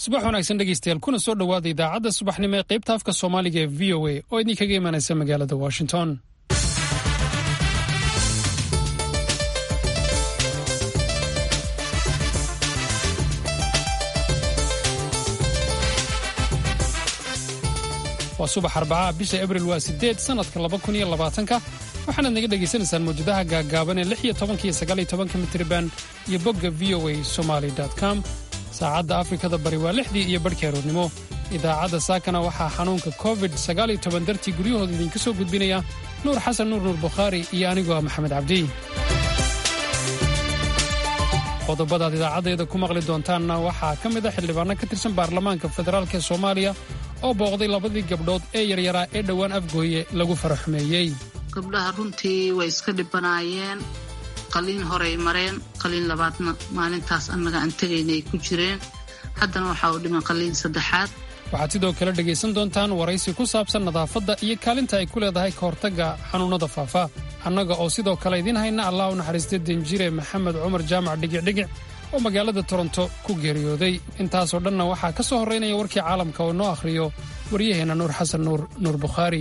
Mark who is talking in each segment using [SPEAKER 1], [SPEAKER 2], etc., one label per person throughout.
[SPEAKER 1] subax wanaagsan dhegeystayaal kuna soo dhowaada idaacadda subaxnimo ee qaybta afka soomaaliga ee v o a oo idinkaga imanaysa magaalada washington waa subax arbacaha bisha abril waa sideed sannadka laba kun iyo labaatanka waxaanaad naga dhegaysanaysaan mawjadaha gaaggaaban ee lix iyo tobanka iyo sagaal iyo tobanka mitriban iyo bogga v o a somaly com saacadda afrikada bari waa lixdii iyo barhkii aroornimo idaacadda saakana waxaa xanuunka covid sagaaliyo toban dartii guryahooda idinka soo gudbinaya nuur xasan nuur nuur bukhaari iyo anigoo ah maxamed cabdi qodobadaad idaacaddeeda ku maqli doontaanna waxaa ka mid a xildhibaano ka tirsan baarlamaanka federaalk ee soomaaliya oo booqday labadii gabdhood ee yaryaraa ee dhowaan afgooye lagu faraxumeeyey
[SPEAKER 2] gabdhaha runtii way iska dhibanaayeen qaliin horey mareen qaliin labaadna maalintaas annaga aan tegayna ay ku jireen haddana waxaa u dhiman qaliin saddexaad
[SPEAKER 1] waxaad sidoo kale dhegaysan doontaan waraysi ku saabsan nadaafadda iyo kaalinta ay ku leedahay ka hortagga xanuunnada faafa annaga oo sidoo kale idiin hayna allah u naxariista denjire maxamed cumar jaamac dhigicdhigic oo magaalada toronto ku geeriyooday intaasoo dhanna waxaa ka soo horraynaya warkii caalamka oo noo akhriyo waryaheenna nuur xasan nuur nuur bukhaari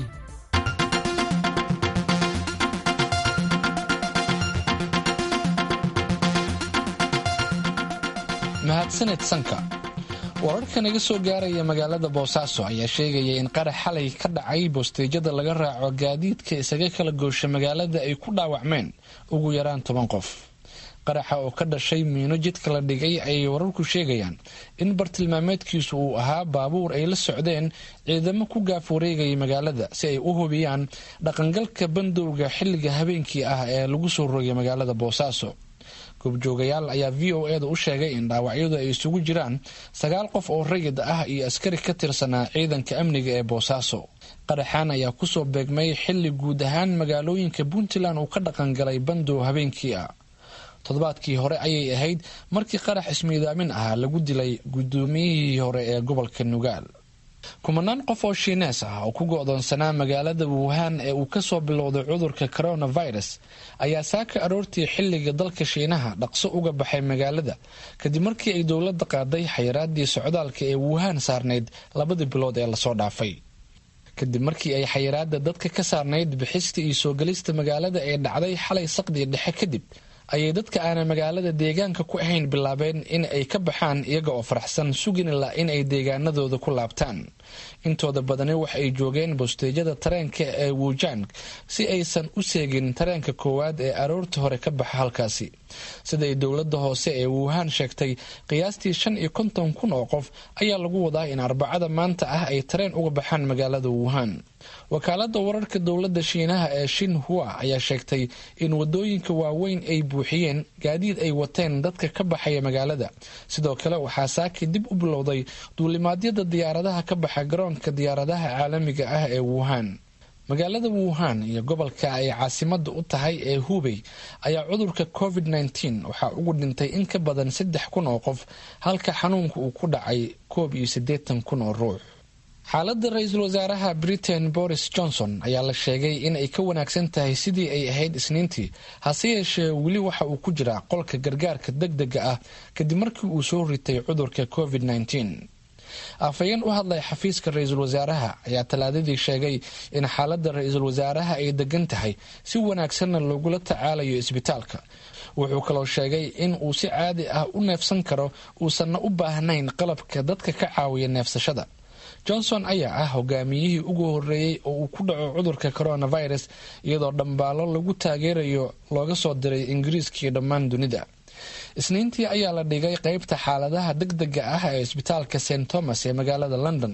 [SPEAKER 3] mahadsaned sanka wararka naga soo gaaraya magaalada boosaaso ayaa sheegaya in qarax xalay ka dhacay bosteejada laga raaco gaadiidka isaga kala goosha magaalada ay ku dhaawacmeen ugu yaraan toban qof qaraxa oo ka dhashay miino jidka la dhigay ayay wararku sheegayaan in bartilmaameedkiisu uu ahaa baabuur ay la socdeen ciidamo ku gaaf wareegaya magaalada si ay u hubiyaan dhaqangalka bandowga xilliga habeenkii ah ee lagu soo rogay magaalada boosaaso goobjoogayaal ayaa v o e da u sheegay in dhaawacyadu ay isugu jiraan sagaal qof oo rayid ah iyo askari ka tirsanaa ciidanka amniga ee boosaaso qaraxaan ayaa kusoo beegmay xilli guud ahaan magaalooyinka puntland uu ka dhaqangalay bandow habeenkii ah toddobaadkii hore ayay ahayd markii qarax ismiidaamin ah lagu dilay gudoomiyihii hore ee gobolka nugaal kumanaan qof oo shiinees ah oo ku go'doonsanaa magaalada wuhan ee uu kasoo bilowday cudurka coronavirus ayaa saaka aroortii xilliga dalka shiinaha dhaqso uga baxay magaalada kadib markii ay dowladda qaaday xayiraadii socdaalka ee wuhan saarnayd labadii bilood ee lasoo dhaafay kadib markii ay xayiraada dadka ka saarnayd bixista iyo soo gelista magaalada ee dhacday xalay saqdii dhexe kadib ayay dadka aanan magaalada deegaanka ku ahayn bilaabeen in ay ka baxaan iyaga oo faraxsan suginila in ay deegaanadooda ku laabtaan intooda badani waxa ay joogeen bosteejada tareenka ee wuujaan si aysan u seegin tareenka koowaad ee aroorta hore ka baxa halkaasi siday dowladda hoose ee wuhan sheegtay qiyaastii shan iyo konton kun oo qof ayaa lagu wadaa in arbacada maanta ah ay tareen uga baxaan magaalada wuhan wakaalada wararka dowladda shiinaha ee shinhua ayaa sheegtay in wadooyinka waaweyn ay buuxiyeen gaadiid ay wateen dadka ka baxaya magaalada sidoo kale waxaa saaki dib u bilowday duulimaadyada diyaaradaha ka baxa garoonka diyaaradaha caalamiga ah ee wuhan magaalada wuhan iyo gobolka ay caasimada u tahay ee hubey ayaa cudurka covid -19 waxaa ugu dhintay in ka badan saddex kun oo qof halka xanuunka uu ku dhacay koob iyo siddeetan kun oo ruux xaaladda ra-iisul wasaaraha britain boris johnson ayaa la sheegay in ay ka wanaagsan tahay sidii ay ahayd isniintii hase yeeshee weli waxa uu ku jiraa qolka gargaarka deg dega ah kadib markii uu soo ritay cudurka covid -19 afhayeen u hadlay xafiiska ra-iisul wasaaraha ayaa talaadadii sheegay in xaaladda ra-iisul wasaaraha ay degan tahay si wanaagsanna loogula tacaalayo isbitaalka wuxuu kaloo sheegay in uu si caadi ah u neefsan karo uusanna u baahnayn qalabka dadka ka caawiya neefsashada johnson ayaa ah hogaamiyihii ugu horeeyey oo uu ku dhaco cudurka coronavirus iyadoo dhambaalo lagu taageerayo looga soo diray ingiriiskaiyo dhammaan dunida isniintii ayaa la dhigay qeybta xaaladaha deg dega ah ee isbitaalka st thomas ee magaalada london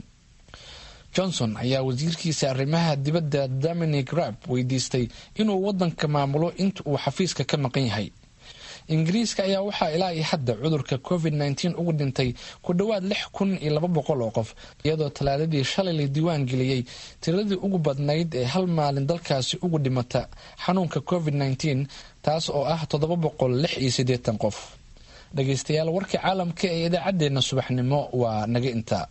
[SPEAKER 3] johnson ayaa wasiirkiisa arrimaha dibadda dominic rab weydiistay inuu wadanka maamulo inta uu xafiiska ka maqan yahay ingiriiska ayaa waxaa ilaa iyo hadda cudurka covid -19 ugu dhintay ku dhowaad lix kun iyo laba boqol oo qof iyadoo talaadadii shalay la diiwaan geliyey tiradii ugu badnayd ee hal maalin dalkaasi ugu dhimata xanuunka covid -19 taas oo ah toddoba boqol lix iyo siddeetan qof dhageystayaal warka caalamka ee idaacaddeenna subaxnimo waa naga intaa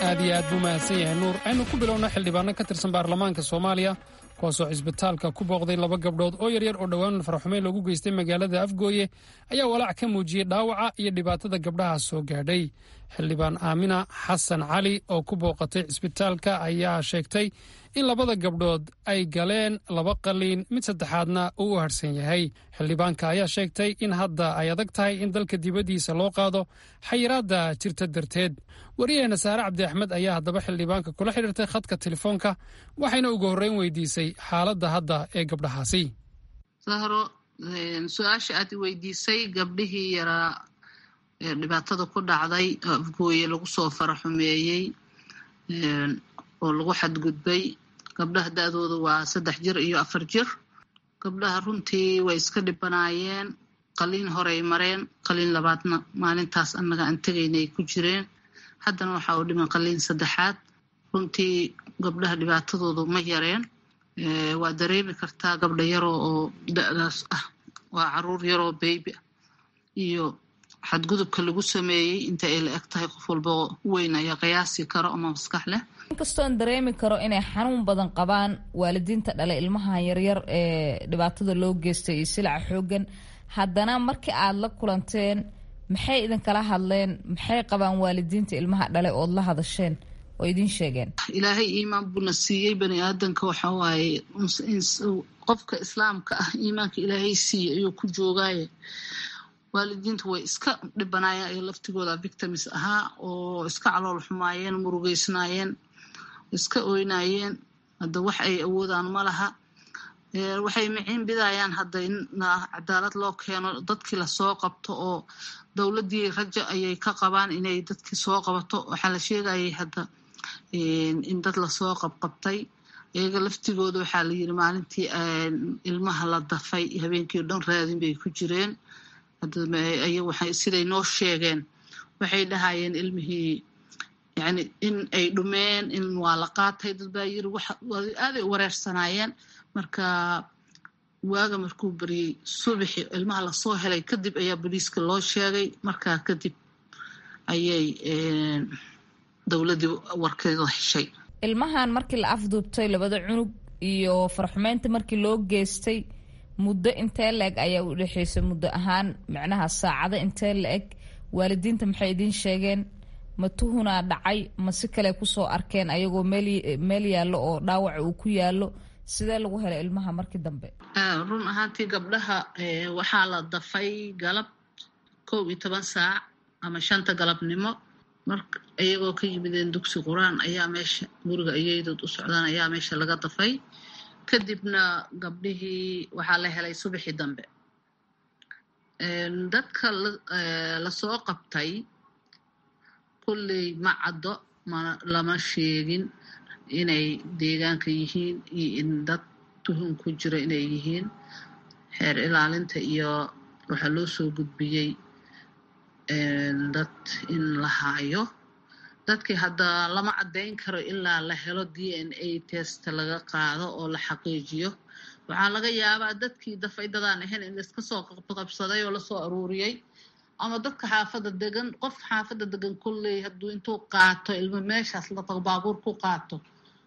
[SPEAKER 1] aad iyo aad buu mahadsan yahay nuur aynu ku bilowna xildhibaano ka tirsan baarlamaanka soomaaliya kuwaasoo cisbitaalka ku booqday laba gabdhood oo yaryar oo dhowaan faraxumeyn loogu geystay magaalada afgooye ayaa walaac ka muujiyey dhaawaca iyo dhibaatada gabdhaha soo gaadhay xildhibaan aamina xasan cali oo ku booqatay cisbitaalka ayaa sheegtay in labada gabdhood ay galeen laba qaliin mid saddexaadna uu u harhsan yahay xildhibaanka ayaa sheegtay in hadda ay adag tahay in dalka dibaddiisa loo qaado xayiraadda jirta darteed wariyaheena saare cabdi axmed ayaa haddaba xildhibaanka kula xidhiirtay khadka telefoonka waxayna ugu horreyn weydiisay xaaladda hadda ee gabdhahaasi
[SPEAKER 2] sahro su-aasha aad weydiisay gabdhihii yaraa ee dhibaatada ku dhacday oo afgooye lagu soo faraxumeeyey oo lagu xadgudbay gabdhaha da-dooda waa saddex jir iyo afar jir gabdhaha runtii way iska dhibanaayeen qaliin horey mareen qaliin labaadna maalintaas annaga aan tegaynay ku jireen haddana waxaa u dhiman qaliin saddexaad runtii gabdhaha dhibaatadoodu ma yareen waa dareemi kartaa gabdha yaroo oo da-daas ah waa caruur yaroo beybi ah iyo xadgudubka lagu sameeyey inta ay la eg tahay qof walba weyn ayaa qiyaasi karo ama maskax leh
[SPEAKER 4] inkastoon dareemi karo inay xanuun badan qabaan waalidiinta dhalay ilmaha yaryar ee dhibaatada loo geystay iyo silaca xoogan haddana markii aad la kulanteen maxay idinkala hadleen maxay qabaan waalidiinta ilmaha dhalay ood la hadasheen oo idiin sheegeen
[SPEAKER 2] ilaahay iimaan buuna siiyey bani aadanka waxa waaye qofka islaamka ah iimaanka ilaahay siiyey ayuu ku joogaaye waalidiintu way iska dhibanaayeen ay laftigooda victims ahaa oo iska calool xumaayeen murugeysnaayeen iska oynaayeen hadda wax ay awoodaan ma laha waxay miciin bidayaan hadda in cadaalad loo keeno dadkii lasoo qabto oo dowladdii rajo ayay ka qabaan inay dadkii soo qabato waxaa la sheegayay hadda in dad lasoo qabqabtay iyaga laftigooda waxaa la yiri maalintii ilmaha la dafay habeenkii o dhan raadin bay ku jireen siday noo sheegeen waxay dhahayeen ilmihii yani in ay dhumeen in waa la qaatay dad baa yiri aaday u wareersanaayeen marka waaga markuu baryey subaxi ilmaha lasoo helay kadib ayaa boliiska loo sheegay markaa kadib ayay dowladdii warkeeda heshay
[SPEAKER 4] ilmahan markii la afduubtay labada cunug iyo farxumeynta markii loo geystay muddo intee la-eg ayaa u dhexeysay muddo ahaan micnaha saacado intee la-eg waalidiinta maxay idiin sheegeen ma tuhunaa dhacay ma si kale kusoo arkeen ayagoo meel yaallo oo dhaawaca uu ku yaallo sidee lagu helay ilmaha markii dambe
[SPEAKER 2] run ahaantii gabdhaha waxaa la dafay galab kow iyo toban saac ama shanta galabnimo mar iyagoo ka yimideen dugsi qur-aan ayaa meesha guriga iyaydood u socdaan ayaa meesha laga dafay kadibna gabdhihii waxaa la helay subaxii dambe dadka lasoo qabtay kulley ma caddo ma lama sheegin inay deegaanka yihiin iyo in dad tuhun ku jiro inay yihiin xeer ilaalinta iyo waxaa loo soo gudbiyey dad in la haayo dadkii hadda lama caddayn karo ilaa la helo d n a test laga qaado oo la xaqiijiyo waxaa laga yaabaa dadkii dafay dadaan ahayn in laiska soo qabsaday oo lasoo aruuriyey ama dadka xaafadda degan qof xaafadda degan kolley hadduu intuu qaato ilmo meeshaas la tago baabuur ku qaato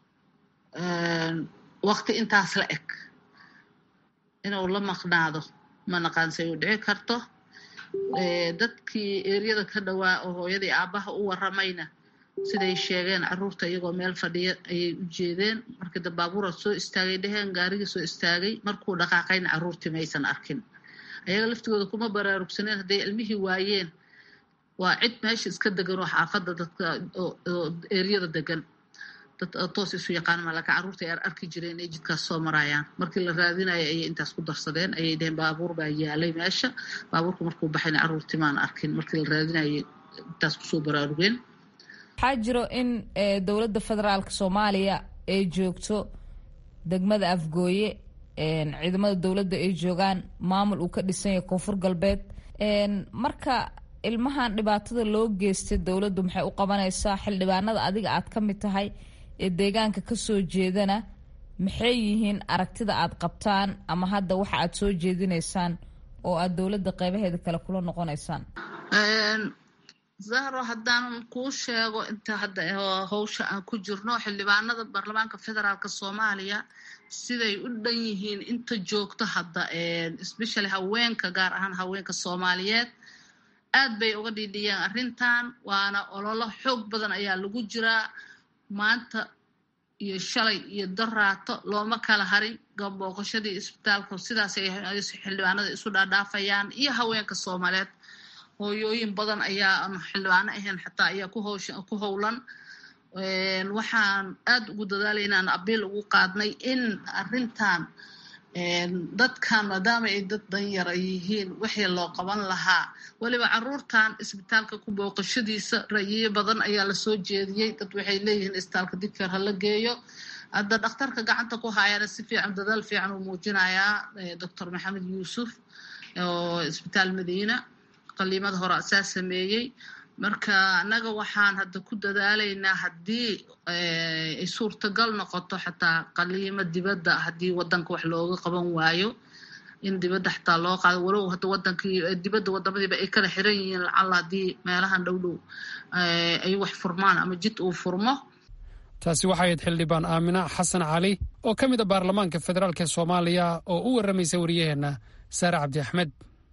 [SPEAKER 2] waqti intaas la eg inuu la maqnaado ma naqaansay u dhici karto dadkii eryada ka dhowaa oo hooyadii aabbaha u waramayna siday sheegeen caruurta iyagoo meel fadhiya ayay u jeedeen markii da baabuura soo istaagay dheheen gaarigii soo istaagay markuu dhaqaaqayna caruurtii maysan arkin ayaga laftigooda kuma baraarugsaneen hadday ilmihii waayeen waa cid meesha iska degan oo xaafadda dadka oo eryada degan dad toos isu yaqaan malaka carruurta ay arki jireen inay jidkaas soo maraayaan markii la raadinayo ayay intaas ku darsadeen ayay dheheen baabuur baa yaalay meesha baabuurka markuu baxayna carruurtii maan arkin markii la raadinayo intaas kusoo baraarugeen
[SPEAKER 4] waxaa jiro in dowladda federaalka soomaaliya ay joogto degmada afgooye ciidamada dowladda ay joogaan maamul uu ka dhisan yahay koonfur galbeed marka ilmahan dhibaatada loo geystay dowladdu maxay u qabanaysaa xildhibaanada adiga aad ka mid tahay ee deegaanka kasoo jeedana maxay yihiin aragtida aad qabtaan ama hadda waxa aad soo jeedinaysaan oo aad dowladda qeybaheeda kale kula noqonaysaan
[SPEAKER 2] zahro haddaanan kuu sheego inta hadda howsha aan ku jirno xildhibaanada baarlamaanka federaalk soomaaliya siday u dhan yihiin inta joogto hadda especially haweenka gaar ahaan haweenka soomaaliyeed aad bay uga dhiidhiyeen arrintan waana ololo xoog badan ayaa lagu jiraa maanta iyo shalay iyo daraato looma kala harin gambooqashadii isbitaalka sidaas ay xildhibaanada isu dhaadhaafayaan iyo haweenka soomaaliyeed hooyooyin badan ayaa aan xildhibaano ahayn xataa ayaa ku howlan waxaan aad ugu dadaalaynaan abiil ugu qaadnay in arrintan dadkan maadaama ay dad danyar ay yihiin wixii loo qaban lahaa weliba caruurtan isbitaalka ku booqashadiisa rayiyo badan ayaa lasoo jeediyey dad waxay leeyihiin isbitaalka digfeer hala geeyo hadda dhakhtarka gacanta ku haayana si fiican dadaal fiican uu muujinayaa doctor maxamed yuusuf oo isbitaal madiina qaliimada hore asaa sameeyey marka annaga waxaan hadda ku dadaalaynaa haddii ay suurtagal noqoto xataa qaliimo dibadda haddii wadanka wax looga qaban waayo in dibadda xataa loo qaado walow hadda wadankii dibadda wadamadiiba ay kala xiran yihiin lacalla haddii meelahan dhow dhow ay wax furmaan ama jid uu furmo
[SPEAKER 1] taasi waxay ahayd xildhibaan aamina xasan cali oo ka mid a baarlamaanka federaalk ee soomaaliya oo u warramaysa wariyaheenna saare cabdi axmed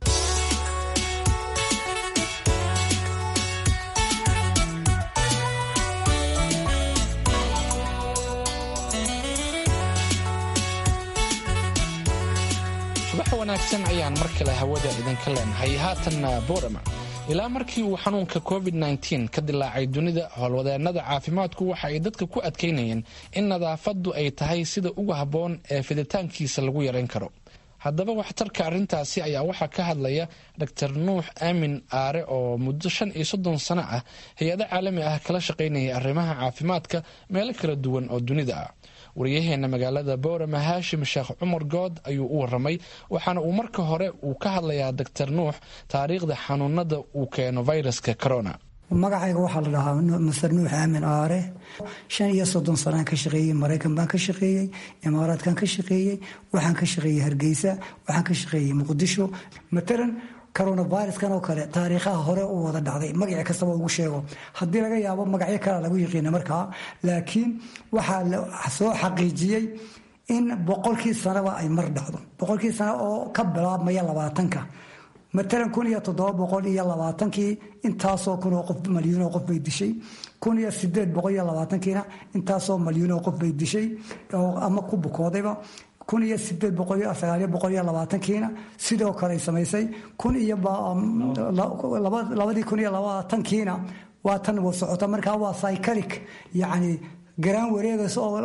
[SPEAKER 3] subax wanaagsan ayaan mar kale hawada idinka leenahay haatanna boorama ilaa markii uu xanuunka covid -9 ka dilaacay dunida howlwadeennada caafimaadku waxa ay dadka ku adkaynayeen in nadaafaddu ay tahay sida ugu habboon ee fiditaankiisa lagu yarayn karo haddaba waxtarka arrintaasi ayaa waxaa ka hadlaya dor nuux aamin aare oo muddo shan iyo soddon sano ah hay-ado caalami ah kala shaqaynaya arrimaha caafimaadka meelo kala duwan oo dunida ah wariyaheena magaalada boorama haashim sheekh cumar good ayuu u waramay waxaana uu marka hore uu ka hadlayaa doctor nuux taariikhda xanuunada uu keeno viruska corona
[SPEAKER 5] magacayga waxaa la dhahaa master nuux aamin aare shan iyo soddon sanaan ka shaqeeyey maraykan baan ka shaqeeyey imaaraadkan ka shaqeeyey waxaan ka shaqeeyey hargeysa waxaan ka shaqeeyey muqdisho matalan coronaviruskan oo kale taariikhaha hore u wada dhacday magaci kastaba ugu sheego haddii laga yaabo magacyo kale lagu yiqiina markaa laakiin waxaa la soo xaqiijiyey in boqolkii sanaba ay mar dhacdo boqolkii sano oo ka bilaabmaya labaatanka matalan kun iyo toddoba boqol iyo labaatankii intaasoo kun oo qof malyuunoo qof bay dishay kun iyo sideed boqol iyo labaatankiina intaasoo malyuunoo qof bay dishay ama ku bukoodayba kun iyo sideed boqol iyo sagaaliyo boqol iyo labaatankiina sidoo kale samaysay kun iyo labadii kun iyo labaatankiina waa tan wa socota markaa waa cycalic yacni garaan wareegays oo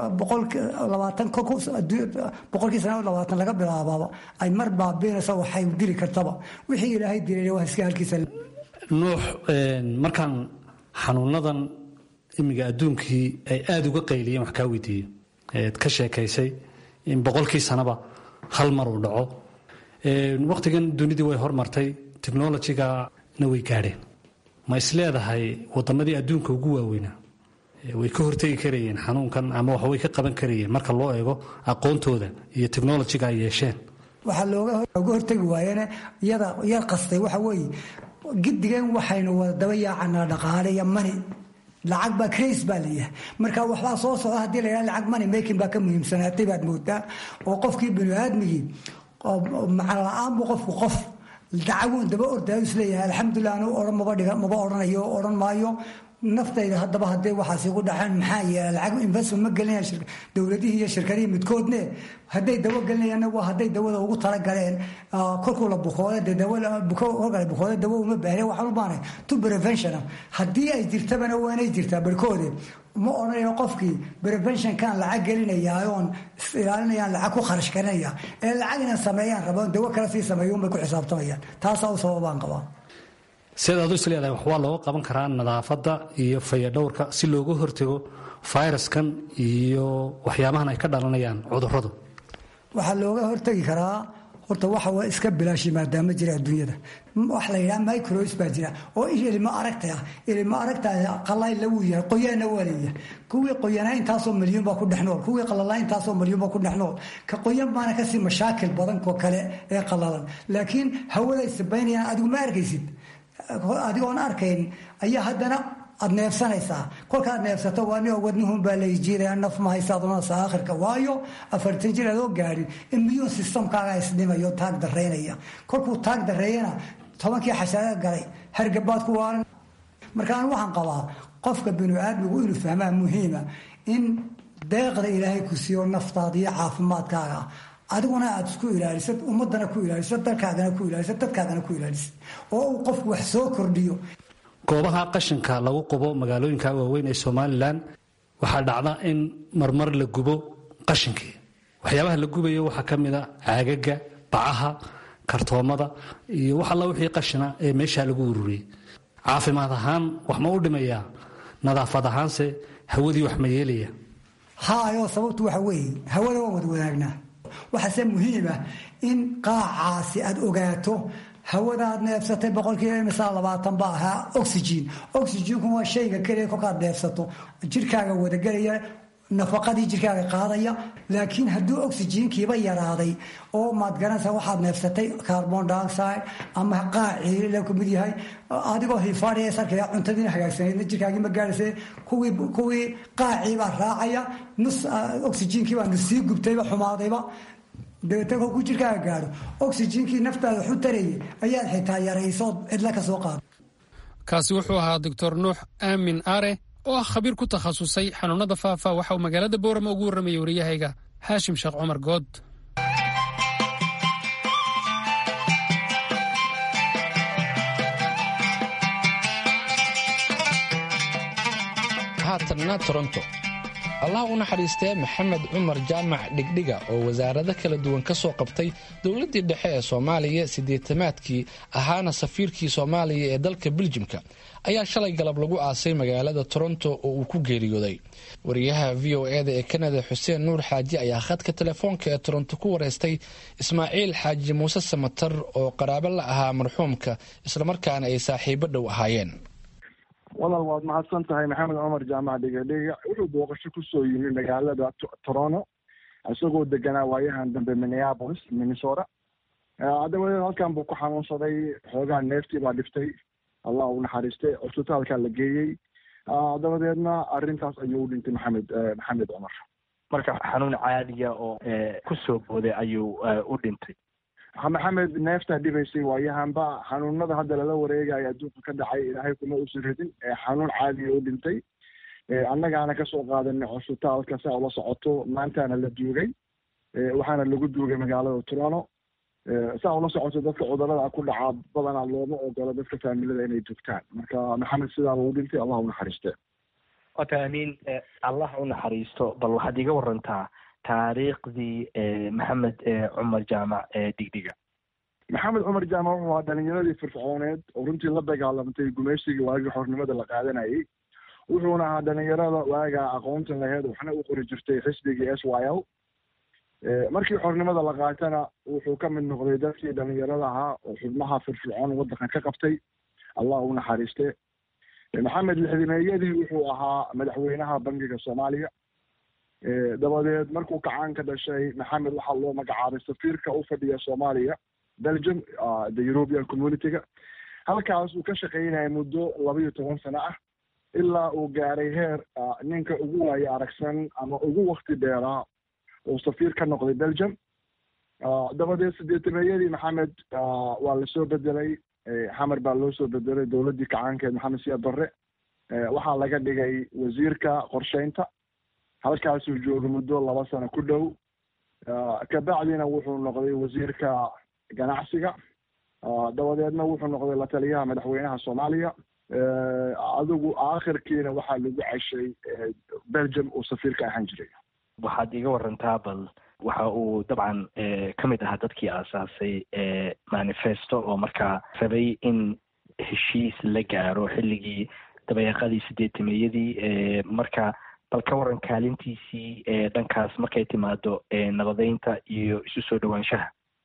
[SPEAKER 5] boqolkii sana labaatan laga bilaabaaba ay mar baabiinaysa waxay dili kartaba wixii ilaahay dilay waa iska halkiisa
[SPEAKER 6] nuux markaan xanuunadan imiga adduunkii ay aada uga qayliyeen wax kaa weydiiye eed ka sheekaysay in boqolkii sanaba hal mar uu dhaco wakhtigan dunidii way hormartay technolojigana way gaadheen ma isleedahay wadamadii adduunka ugu waaweynaa way ka hortegi karayeen xanuunkan ama wax way ka qaban karayeen marka loo eego aqoontooda iyo technolojiga ay yeesheen
[SPEAKER 5] waxaa looga hortegi waayeen iyada yar qastay waxa weeye gidigeen waxaynu wada daba yaacanaa dhaqaale iyo mani lacag baa crace baa layahay marka waxbaa soo socda haddii la yidhaha lacag money making baa ka muhiimsanaatay baad moodaa oo qofkii bini aadmigii macna la-aan buu qofku qof dacaguun daba ordaayu isleeyahay alxamdulilah anu odhan maba dhiga maba odhanayo odhan maayo naftayda haddaba hadday waxaas igu dhaceen maxaa yeela lacag investment ma gelinayaan dowladihii iyo shirkadihii midkoodne hadday dawo gelinayaanna waa hadday dawada ugu talagaleen kolkuu la bukooda dee kolka la bukooda dawo uma baahne waxaan u baanay to preventiona haddii ay jirtabana waa inay jirtaa barkoode ma odhanayo qofkii preventionkan lacag gelinaya oon ilaalinayaan lacag ku kharash karinaya ee lacag inaan sameeyaan raboon dawo kale sii sameeyo unbay ku xisaabtamayaan taasaa u sababaan qabaa
[SPEAKER 6] sidaad adu is leedahay wax waa looga qaban karaa nadaafadda iyo fayadhowrka si looga hortago fayraskan iyo waxyaabahan ay ka dhalanayaan cuduradu
[SPEAKER 5] waxaa looga hortagi karaa horta waxa waa iska bilaashi maadaama jira adduunyada wax la yidhaha micros baa jira oo ilmo aragta ah ilmo aragta qalay lagu yahay qoyaana waa leeyahay kuwii qoyanaa intaasoo milyuun baa ku dhex nool kuwii qalalaa intaasoo milyuun baa ku dhex nool ka qoyan baana kasii mashaakil badan ko kale ee qalalan laakiin hawaday sabaynayaan adigu ma arkaysid adigoon arkayn ayaa haddana aad neefsanaysaa kolkaad neefsato waa ni wadnuhun baa layjiiraya naf ma haysaadunasa aakhirka waayo afartan jir adoo gaadhin immune systemkaaga isdhimayo taag daraynaya kolkuu taag dareeyana tobankii xashaaga galay hargabaad ku waalan marka anu waxaan qabaa qofka binu aadmigu inuu fahmaa muhiima in deeqda ilaahay ku siiyo naftaada iyo caafimaadkaaga adiguna aad isku ilaalisad ummadana ku ilaalisad dalkaagana ku ilaalisad dadkaagana ku ilaalisad oo uu qofku wax soo kordhiyo
[SPEAKER 6] goobaha qashinka lagu qubo magaalooyinka waaweyn ee somalilan waxaa dhacda in marmar la gubo qashinkii waxyaabaha la gubayo waxaa ka mid a caagaga bacaha kartoomada iyo wax alla wixii qashina ee meeshaa lagu ururiyey caafimaad ahaan wax ma u dhimayaa nadaafad ahaanse hawadii wax ma yeelaya
[SPEAKER 5] haayoo sababtu waxa weeye hawada waan wada wanaagnaa waxaase muhiima in qaacaasi aad ogaato hawadaad neefsatay boqolkiiba imisaa labaatan ba ahaa oxygen oxygenku waa shayga keliya kolkaad neefsato jirkaaga wadagelaya nafaqadii jirkaaga qaadaya laakiin hadduu oxygenkiiba yaraaday oo maad garanaysaa waxaad neefsatay carbon dioxide ama qaacii la kamid yahay adigoo hifaadhiya sarkaya cuntadiina hagaagsanaydna jirkaagii ma gaadhaysa kuwii kuwii qaacii baa raacaya nus oxygenkii baa nusii gubtayba xumaadayba dabeetna kolkuu jirkaaga gaadho oxygenkii naftaada waxu tarayay ayaad xitaa yaraysood cidla ka soo qaado
[SPEAKER 1] kaasi wuxuu ahaa doctor nuux aamin are oo ah khabiir ku takhasusay xanuunada faafa waxa uu magaalada boorama ugu warramayay wariyahayga haashim sheekh cumar good
[SPEAKER 3] haatanna toronto allah u naxariistee maxamed cumar jaamac dhigdhiga oo wasaarado kala duwan ka soo qabtay dowladdii dhexe ee soomaaliya siddeetamaadkii ahaana safiirkii soomaaliya ee dalka biljimka ayaa shalay galab lagu aasay magaalada toronto oo uu ku geeriyooday wariyaha v o eda ee kanada xuseen nuur xaaji ayaa khadka telefoonka ee toronto ku wareystay ismaaciil xaaji muuse samatar oo qaraabo la ahaa marxuumka islamarkaana ay saaxiibo dhow ahaayeen
[SPEAKER 7] walaal waad mahadsan tahay maxamed cumar jaamac dhigadhiga wuxuu booqasho kusoo yimi magaalada toronto isagoo deganaa waayahan dambe minneapolis minnesota dabadeed halkan buu ku xanuunsaday xoogaa neeftii baa dhiftay allah u naxariistay cusbitaalkaa la geeyey dabadeedna arrintaas ayuu u dhintay maxamed maxamed cumar
[SPEAKER 8] marka xanuun caadiya oo kusoo booday ayuu u dhintay
[SPEAKER 7] maxamed neeftaa dhibaysay waayahanba xanuunada hadda lala wareegayo adduunka ka dhacay ilaahay kuma uusan ridin xanuun caadiya u dhintay annagaana kasoo qaadanay cusbitaalka saa ula socoto maantaana la duugay waxaana lagu duugay magaalada toronto saa ula socoto dadka cudurada ku dhaca badanaa looma ogolo dadka faamilada inay dugtaan marka maxamed sidaa uu dhintay allah u naxariiste
[SPEAKER 8] wata amiin allah u naxariisto bal waxaad iga warantaa taariikhdii maxamed cumar jaamac dhigdhiga
[SPEAKER 7] maxamed cumar jaamac wuxuu ahaa dhalinyaradii firfircooneed oo runtii la dagaalamtay gumaysigii waagii xornimada la qaadanayay wuxuuna ahaa dhalinyarada waagaa aqoontan laheyd waxna u qori jirtay xisbigii s y l markii xornimada la qaatana wuxuu ka mid noqday dadkii dhalinyarada ahaa oo xubnaha firfircoon waddankan ka qabtay allah u naxariiste maxamed lixdimeeyadii wuxuu ahaa madaxweynaha bangiga soomaaliya dabadeed markuu kacaan ka dhashay maxamed waxaa loo magacaabay safiirka u fadhiya soomaaliya belgium the european community-ga halkaas uu ka shaqaynaya muddo laba iyo toban sano ah ilaa uu gaaray heer ninka ugu waayo aragsan ama ugu wakti dheeraa uu safiir ka noqday belgium dabadeed sideetameeyadii maxamed waa lasoo bedelay xamar baa loo soo bedelay dowladdii kacaankeed maxamed siyaad barre waxaa laga dhigay wasiirka qorsheynta halkaasuu joogay muddo laba sano ku dhow kabacdina wuxuu noqday wasiirka ganacsiga dabadeedna wuxuu noqday la taliyaha madaxweynaha soomaaliya adigu aakhirkiina waxaa lagu ceshay belgium uu safiirka ahaan jiray
[SPEAKER 8] waxaad iga warantaa bal waxa uu dabcan ka mid ahaa dadkii aasaasay manifesto oo markaa rabay in heshiis la gaaro xilligii dabeeqadii sideetameeyadii marka bal ka waran kaalintiisii dhankaas markay timaado nabadeynta iyo isu soo dhowaanshaha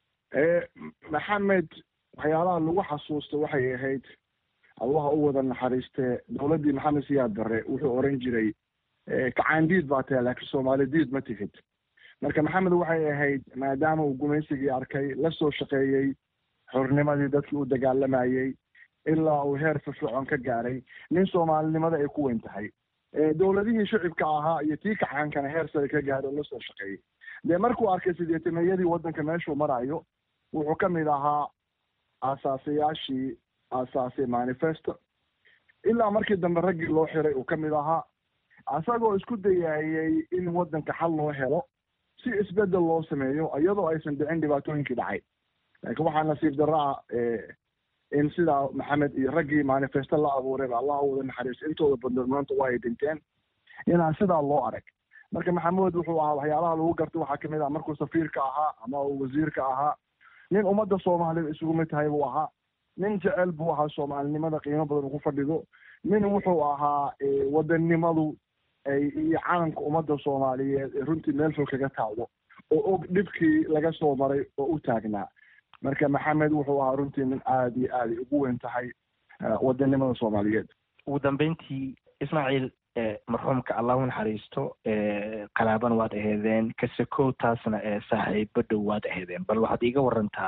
[SPEAKER 7] maxamed waxyaalaha lagu xasuusta waxay ahayd allaha u wada naxariiste dowladdii maxamed siyaad barre wuxuu oran jiray kacaandiid baa tahay laakiin soomaali diid ma tihid marka maxamed waxay ahayd maadaama uu gumaysigii arkay la soo shaqeeyey xornimadii dadkii u dagaalamayey ilaa uu heer firfircoon ka gaaray nin soomaalinimada ay ku weyn tahay dowladihii shicibka ahaa iyo tii kaxaankana heer sare ka gaaray oo lasoo shaqeeyey dee markuu arkay sideetameyadii waddanka meeshuu marayo wuxuu ka mid ahaa aasaasayaashii aasaasay manifesto ilaa markii dambe raggii loo xiray uu ka mid ahaa isagoo isku dayaayey in waddanka xal loo helo si isbedel loo sameeyo iyadoo aysan dhicin dhibaatooyinkii dhacay laakiin waxaa nasiib darro ah in sidaa maxamed iyo raggii manifesto la abuurayba allah wada naxariiso intooda badan maanta waa ay dhinteen inaan sidaa loo arag marka maxamuud wuxuu ahaa waxyaalaha lagu gartay waxaa kamid ah markuu safiirka ahaa ama uu wasiirka ahaa nin ummadda soomaalida isugu mid tahay buu ahaa nin jecel buu ahaa soomaalinimada qiimo badan ugu fadhido nin wuxuu ahaa wadannimadu ay iyo calanka ummadda soomaaliyeed ee runtii meel fog kaga taawdo oo og dhibkii laga soo maray oo u taagnaa marka maxamed wuxuu ahaa runtii nin aada iyo aada ugu weyn tahay wadannimada soomaaliyeed
[SPEAKER 8] ugu dambeyntii ismaaciil marxuumka allah u naxariisto qalaabana waad aheedeen kasakow taasna saaxiibo dhow waad aheedeen bal waxaad iiga warantaa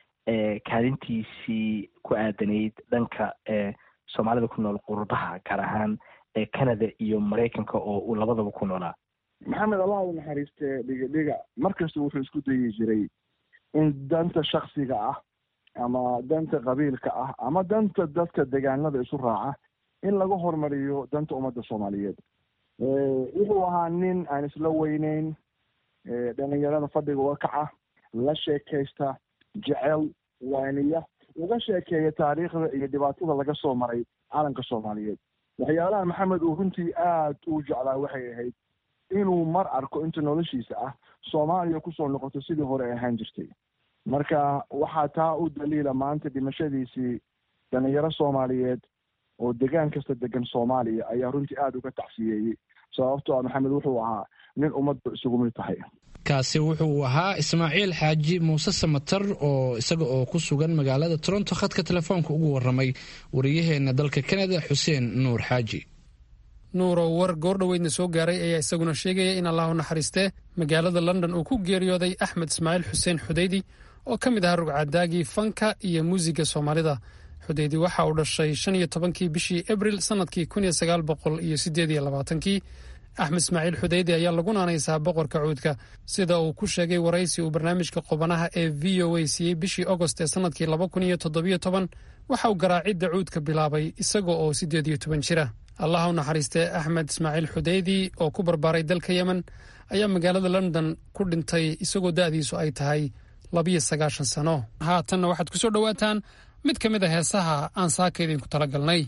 [SPEAKER 8] kaalintiisii ku aadanayd dhanka soomaalida ku nool qurbaha gaar ahaan canada iyo maraykanka oo uu labadaba ku noolaa
[SPEAKER 7] maxamed allah u naxariiste dhiga dhiga markasta wuxuu isku dayi jiray in danta shaksiga ah ama danta qabiilka ah ama danta dadka degaanada isu raaca in laga hormariyo danta ummadda soomaaliyeed wuxuu ahaa nin aan isla weyneyn dhalinyarada fadhiga uga kaca la sheekaysta jecel waaniya uga sheekeeya taariikhda iyo dhibaatada laga soo maray calanka soomaaliyeed waxyaalaha maxamed uu runtii aad u jeclaa waxay ahayd inuu mar arko inta noloshiisa ah soomaaliya kusoo noqoto sidii hore ay ahaan jirtay marka waxaa taa u daliila maanta dhimashadiisii dhalinyaro soomaaliyeed oo degaan kasta degan soomaaliya ayaa runtii aada uga tacsiyeeyey sababto a maxamed wuxuu ahaa nin ummadba isugu mid tahay
[SPEAKER 3] kaasi wuxuu ahaa ismaaciil xaaji muuse samatar oo isaga oo ku sugan magaalada toronto khadka telefoonka ugu waramay wariyaheena dalka canada xuseen nuur xaaji
[SPEAKER 1] nuurow war goordhoweydna soo gaaray ayaa isaguna sheegaya in allah u naxariistee magaalada london uu ku geeriyooday axmed ismaaciil xuseen xudeydi oo ka mid ahaa rugcadaagii fanka iyo muusiga soomaalida xudeydi waxa uu dhashay shan iyo tobankii bishii abril sannadkii kun iyo sagaal boqol iyo siddeed iyo labaatankii axmed ismaaciil xudeydi ayaa lagu naanaysaa boqorka cuudka sida uu ku sheegay waraysi uu barnaamijka qubanaha ee v o a siiyey bishii agost ee sannadkii laba kun iyo toddobiyo toban waxa uu garaacidda cuudka bilaabay isaga oo siddeed iyo toban jira allah u naxariistee axmed ismaaciil xudeydi oo ku barbaaray dalka yemen ayaa magaalada london ku dhintay isagoo da'diisu ay tahay labiyo sagaashan sano haatanna waxaad ku soo dhowaataan mid ka mid a heesaha aan saaka idinku tala galnay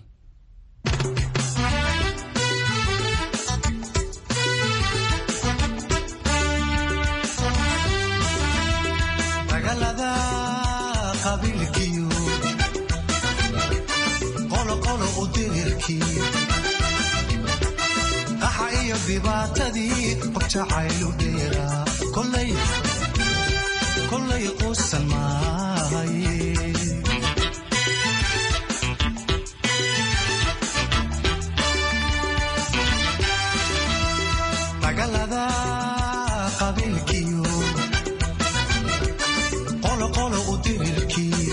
[SPEAKER 9] dhibaatadii qof jacaylu dheera kolay quusan maaye dagaalada qabiilkiyo qoloqolo u dirirkii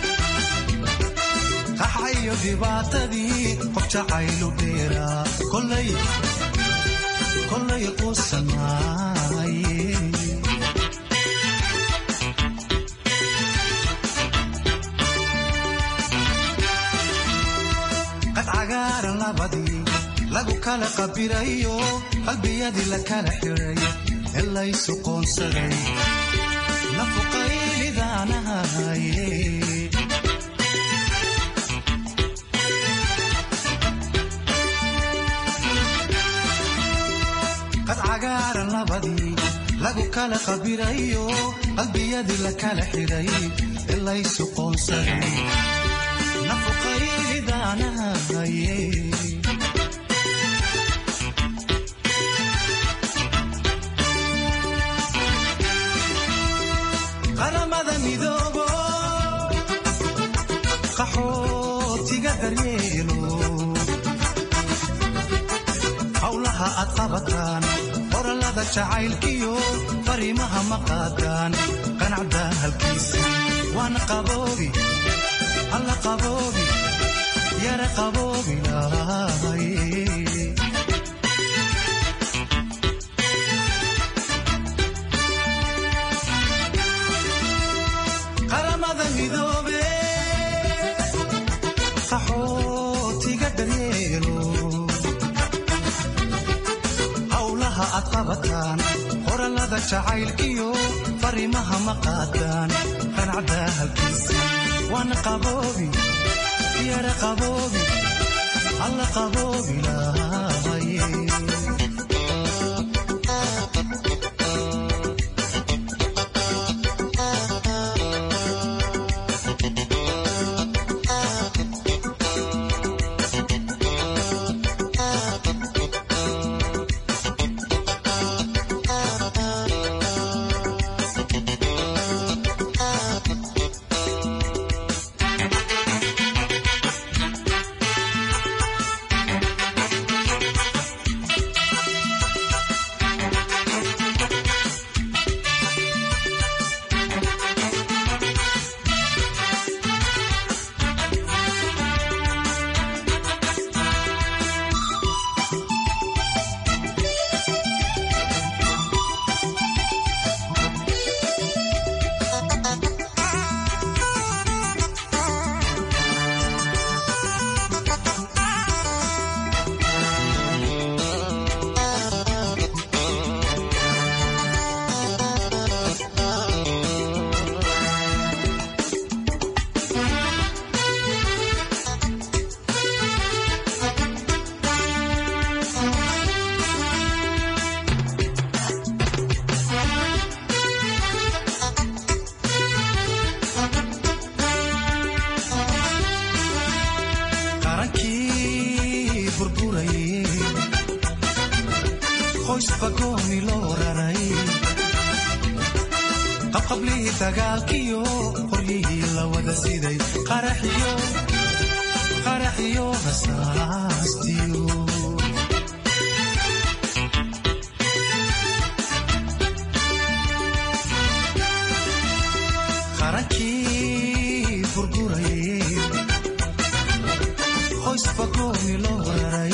[SPEAKER 9] qaxa iyo dhibaatadii qof jacaylu dheera kolay kolay quusan maaye qad cagaaran labadii lagu kala qabirayo qalbiyadii la kala xiray ee laysu qoonsaday nafuqaylidaanahaye qad cagaaran labadii lagu kala qabirayo qalbiyadii la kala xiray ee laysu qoonsaday nafuqaylidaanahaye qaramada midoobo qaxootiga daryeelo howlaha aad qabataan qorallada jacaylkiyo fariimaha ma qaadaan qanacda halkiisa waana qaboobi alla qaboobi yara qaboobilaay qaramada midoobe qaxootiga daryeelo howlaha aad qabataan qorallada jacaylkiyo fariimaha ma qaadaan qanacda halkiisa waana qaboobi yara qaboobi alla qaboobi lahaye qarankii burburayey qoysba gooni loo raray qabqablihii dagaalkiyo qoryihii la wada siday qaraxiyo qaraxiyo rasaastiyo qarankii burburayey qoysba gooni loo raray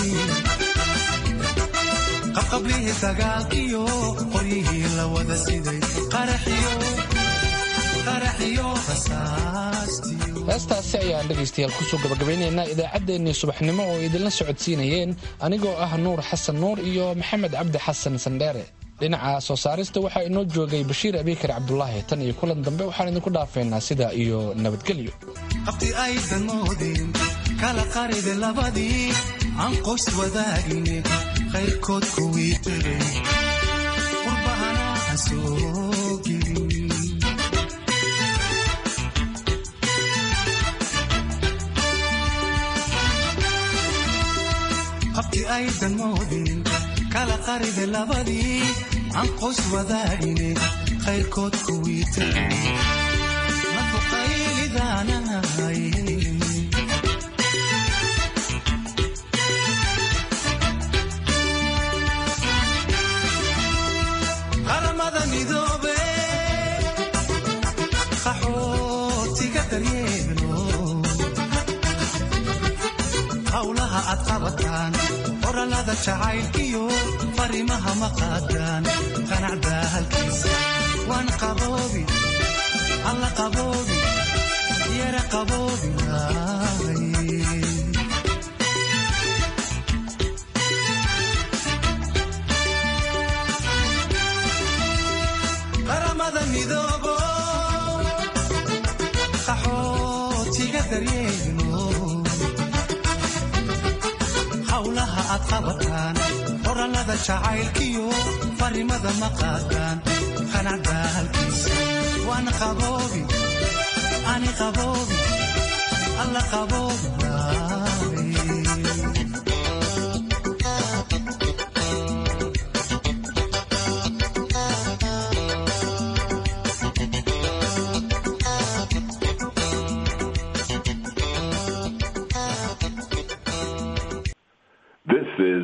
[SPEAKER 9] qabqablihii dagaalkiyo qoryihii la wada siday qaraxiyo qaraxiyo rasaastiyo
[SPEAKER 3] heestaasi ayaan dhegaystayaal kusoo gabagabaynaynaa idaacaddeenii subaxnimo oo idinla socodsiinayeen anigoo ah nuur xasan nuur iyo maxamed cabdi xasan sandheere dhinaca soo saarista waxaa inoo joogay bashiir abiikar cabdulaahi tan iyo kulan dambe waxaan idinku dhaafaynaa sida iyo nabadgelyo
[SPEAKER 9] qabti aydan moodin kala qaride labadii aan qoys wadaagine qayrkood kuwii tegay qurbahana aan soo gelin qabti aydan moodin kala qaride labadii aan qoys wadaagine qayrkood kuwii tegay mafuqaylidaanahay qaramada midoobe qaxootiga daryeelo howlaha aad qabataan qorallada jacaylkiyo fariimaha ma qaadaan qanacda halkiisa waan qaboobi alla qaboobi yara qaboobi lahaye qaramada midoobo qaxootiga daryeelo howlaha aad qabataan qorallada jacaylkiyo fariimada ma qaadaan qanacda halkiisa waan qaboobi ani qaboobi alla qaboobi lahaye